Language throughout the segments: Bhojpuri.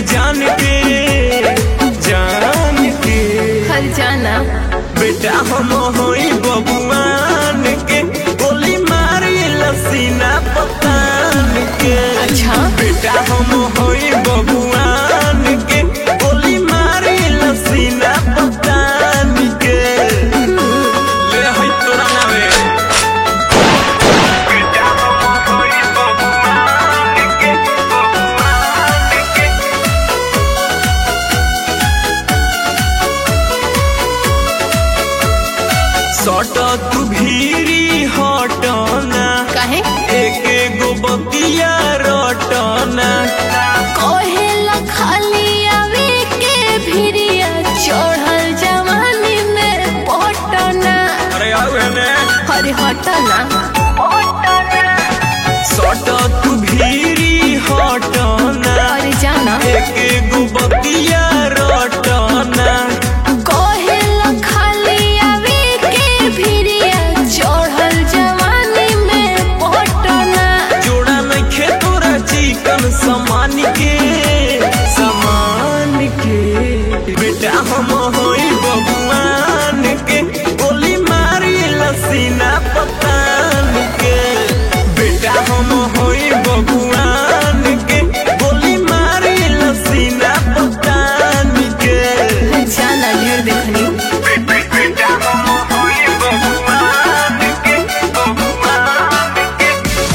जान के जान के हर जाना बेटा हम होई बबुआन के गोली मारी लसीना पतान के अच्छा बेटा हम होई बबुआन के गोली मारी लसीना पतान के ले हई तोरा नावे बेटा हम होई बबुआन के बबुआन के सट तू भीरी हटना काहे एक एगो बतिया रटना कहेला खाली आवे के भिरिया चढ़ल जवानी में पटना अरे आउ एने हरे हटना सट तू भीरी हटना हरे जाना एक एगो बतिया रटना कहेला खाली आवे के भिरिया चढ़ल जवानी में पटना जोड़ा नइखे तोरा चिकन समान के समान के बेटा हम होई बबुआन के गोली मारी लसीना पतान के बेटा हम होई बबुआन के गोली मारी लसीना पतान के जाना ढेर देखनी बेटा हम होई बबुआन के बबुआन के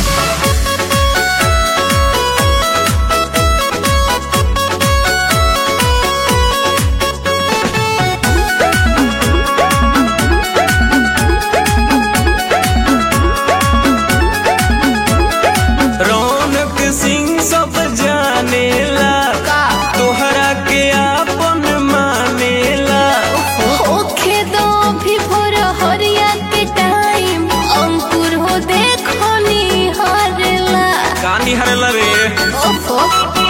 रौनक सिंह सब जानेला का तोहरा के आपन मानेला होखे दो भी भोर हरिया के टाइम अंकुर हो देखो निहारला कानी हरला रे ओफो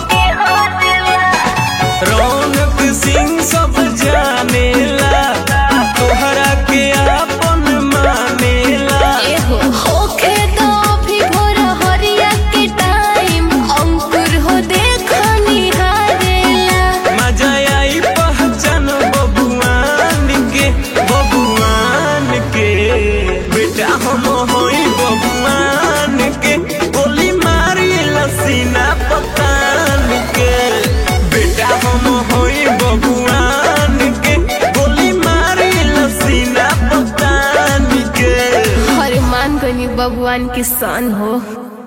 रौनक सिंह सब जानेला तोहरा के आपन मानेला एहो होखे दो भी भोर हरिया के टाइम अंकुर हो देखो निहारला मजा आई पहचान बबुआन के बबुआन के बेटा हम होई बबुआन के गोली मारी लसीना पतान के बेटा हम होई बबुआन के गोली मारी लसीना पतान के हर मान गनी भगवान की सन हो